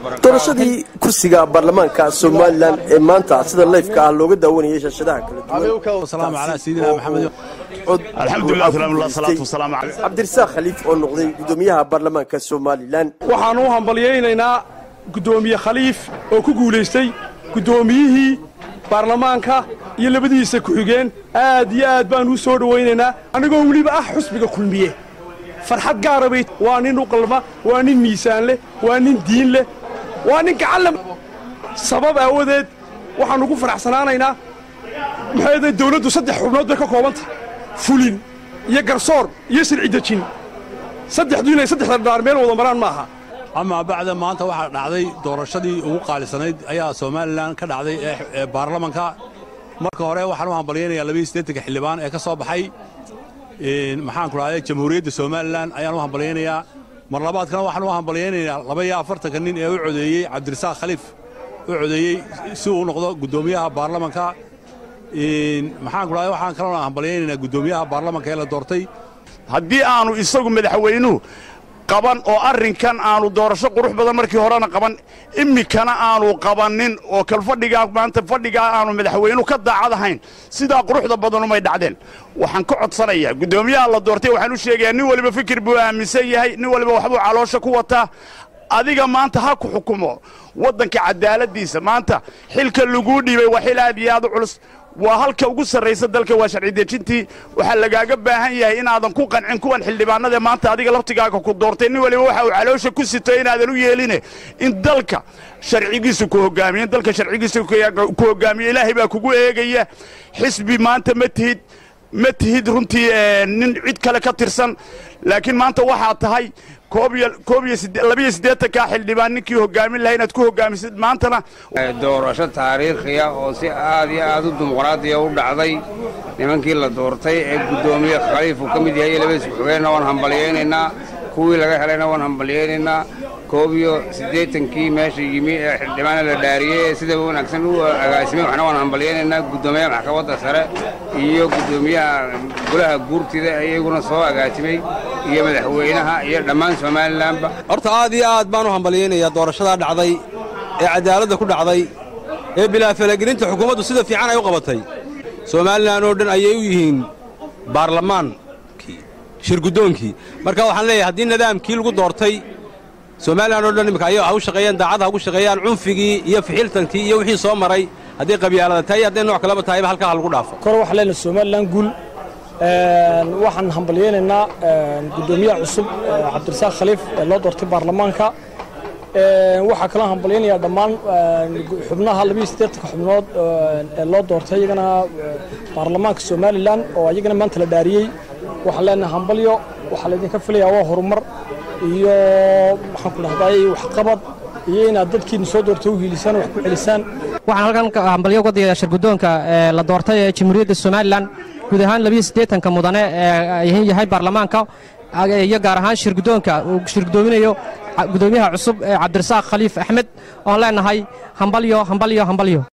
doorashadii kursiga baarlamaanka somalilan ee maanta sida leyfka ah looga daawanayay shaashadaha kaladuwancabdirasaaq khaliif oo noqday gudoomiyaha baarlamaanka somalilan waxaan u hambalyaynaynaa guddoomiye khaliif oo ku guulaystay guddoomiyihii baarlamaanka iyo labadiisa ku-xigeen aad iyo aad baan u soo dhowaynaynaa anigoo weliba ah xusbiga kulmiye farxad gaara bay waa nin u qalma waa nin miisaan leh waa nin diin leh waa nin gacanle sabab aawadeed waxaan ugu faraxsanaanaynaa maxay dawladdu saddex xubnood bay ka koobantah fulin iyo garsoor iyo sirci dejin saddexdu inay saddexda dhaar meel wada maraan ma aha amaa bacda maanta waxaa dhacday doorashadii ugu qaalisanayd ayaa somalilan ka dhacday ee baarlamanka marka hore waxaan u hambalyaynayaa labaiyo siddeetanka xildhibaan ee ka soo baxay maxaan ku dhahday jamhuuriyadda somalilan ayaan u hambalyaynayaa mar labaadkana waxaan u hambalyaynayaa laba iyo afartanka nin ee u codeeyey cabdirasaaq khaliif u codeeyey si uu noqdo guddoomiyaha baarlamanka maxaan ku dhahday waxaan kaloo hambalyaynaynaa guddoomiyaha baarlamanka ee la doortay haddii aanu isagu madaxweynuhu qaban oo arrinkan aanu doorasho qurux badan markii horena qaban iminkana aanu qabannin oo kal fadhigaa maanta fadhigaa aanu madaxweynuhu ka daacad ahayn sidaa quruxda badanumay dhacdeen waxaan ka codsanayaa guddoomiyaha la doortay waxaan u sheegayaa nin waliba fikir buu aaminsan yahay nin waliba waxbuu caloosha ku wataa adiga maanta ha ku xukumo waddanka cadaaladdiisa maanta xilka laguu dhiibay waa xil aad iyo aad u culus waa halka ugu sarraysa dalka waa sharci dejintii waxaa lagaaga baahan yahay inaadan ku qancin kuwan xildhibaanadae maanta adiga laftigaaga ku doortay nin waliba waxa uu caloosha ku sito inaadan u yeeline in dalka sharcigiisa ku hogaamiyo in dalka sharcigiisa ku hogaamiyo ilaahay baa kugu eegaya xisbi maanta ma tihid ma tihid runtii nin cid kale ka tirsan laakiin maanta waxaa tahay koobiyo siddeetankaa xildhibaan ninkii hogaamin lahaa inaad ku hogaamisid maantana doorasho taariikhiya oo si aad iyo aad u dimuqraadiya u dhacday nimankii la doortay ee guddoomiye khaliif uu ka mid yahay labadiis ku-xigeenna waan hambalyaynaynaa kuwii laga helayna waan hambalyaynaynaa koob iyo siddeetankii meesha yimi ee xildhibaana la dhaariyey ee sida wanaagsan u agaasimay waxna waan hambalyaynaynaa guddoomiyaha maxkamadda sare iyo guddoomiyaha golaha guurtida iyaguna soo agaasimay iyo madaxweynaha iyo dhammaan somalilanba horta aad iyo aad baan u hambalyaynayaa doorashadaa dhacday ee cadaaladda ku dhacday ee bilaa falagelinta xukuumaddu sida fiican ay u qabatay somalilan oo dhan ayay u yihiin baarlamaankii shirguddoonkii marka waxaan leeyahay haddii nidaamkii lagu doortay somalilan oo dhan imika ayaga ha u shaqeeyaan daacad ha ugu shaqeeyaan cunfigii iyo fixiltankii iyo wixii soo maray hadday qabyaalada tahay iyo hadday nooc kaleba tahayba halkaa ha lagu dhaafo kor waxaan leenahay somalilan guul waxaan hambalyaynaynaa guddoomiyaha cusub cabdirasaaq khaliif ee loo doortay baarlamaanka waxaa kaloo hambalyaynayaa dhammaan xubnaha labiiyo siddeetanka xubnood ee loo doortay iyagana baarlamaanka somalilan oo iyagana maanta la dhaariyey waxaan leenahay hambalyo waxaa laydinka filayaa waa horumar iyo maxaan ku dhahday waxqabad iyo inaad dadkiina soo doortay u hiilisaan wax ku celisaan waxaan halkan hambalyo uga digayaa shirguddoonka ee la doortay ee jamhuuriyadda somalilan guud ahaan labiyo siddeetanka mudane ee yahay baarlamaanka iyo gaar ahaan shirguddoonka uu shirgudoominayo guddoomiyaha cusub ee cabdirasaaq khaliif axmed oon leenahay hambalyo hambalyo hambalyo